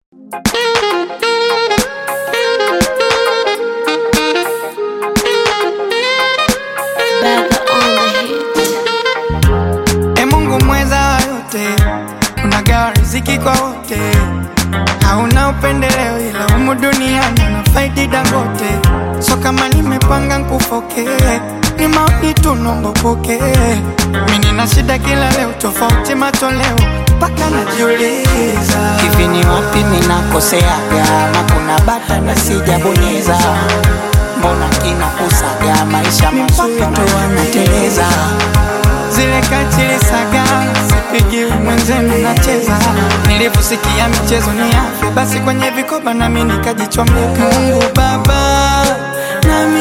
Baga on the hit. E Mungu mweza wa yote, unagawa riziki kwa wote, hauna upendeleo, ila humu duniani unafaidi Dangote. So kama nimepanga nkufoke, ni maoni tu nombo poke. Mimi nina shida kila leo, tofauti matoleo, mpaka najiuliza hivi ni wapi ninakoseaga ama kuna bata na sijabonyeza mbona kinakusaga maisha mazuri ndo wanateleza zile kachili saga sipigi mwenzenu nacheza nilivyosikia michezo ni afya basi kwenye vikoba nami nikajichomeka mungu baba nami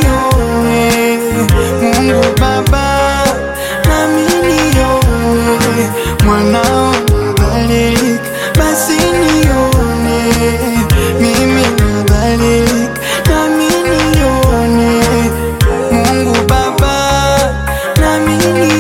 nione mungu baba nami nione mwanao nadhalilika basi nione mimi nadhalilika nami nione mungu baba nami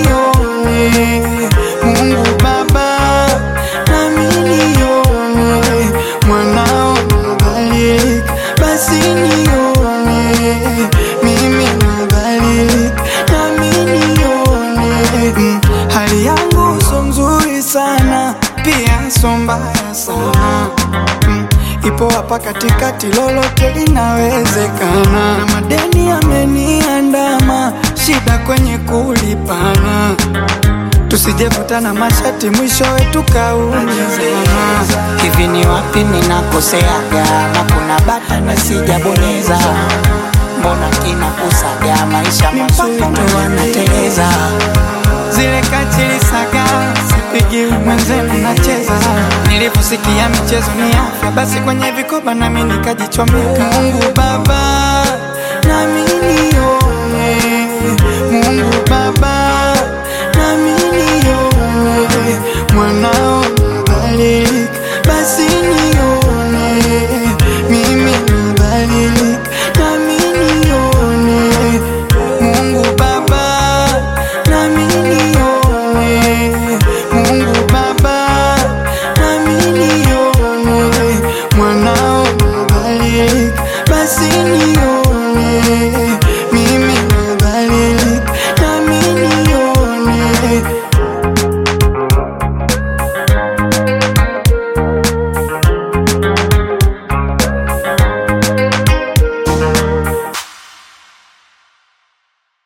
nione mungu baba nami nione mwanao nadhalilika basi nione mimi nadhalilika nami nione mm. hali yangu so nzuri sana pia so mbaya sana mm. ipo hapa katikati lolote linawezekana na madeni yameniandama shida kwenye kulipana tusijevutana mashati mwishowe tukaumizana hivi ni wapi ninakoseaga ama kuna bata na sijabonyeza mbona kinakusaga maisha mazuri ndo wanateleza zile kachili saga sipigi mwenzenu nacheza nilivyosikia michezo ni afya basi kwenye vikoba nami nikajichomeka mungu baba nami nione mungu baba nami nione mwanao